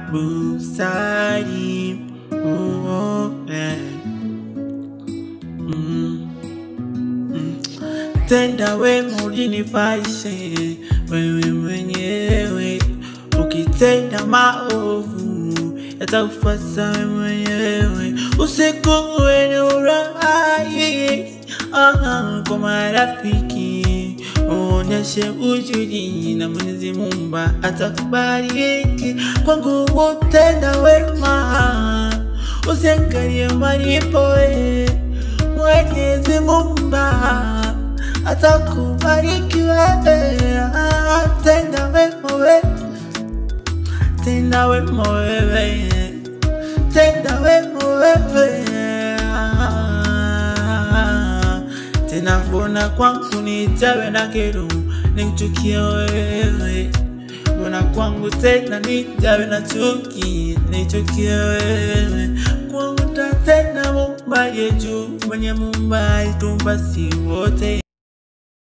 busari oh, eh. mm. Mm. Tenda wema ulinifaishe wewe mwenyewe, ukitenda maovu yatakufuata wewe mwenyewe. Usiku wenye urahi ah, kwa marafiki uonyeshe ujuji na Mwenyezi Mungu atakubariki. Kwangu utenda wema, usiangalie malipo eh. Mwenyezi Mungu atakubariki wewe, tenda wema wewe, tenda wema wewe, tenda wema wewe. Tena mbona kwangu nijawe na kero, nikuchukie wewe Mbona kwangu tena nijawe na chuki, nichukie wewe kwangu tatena Muumba juu mwenye Muumba alitumba si wote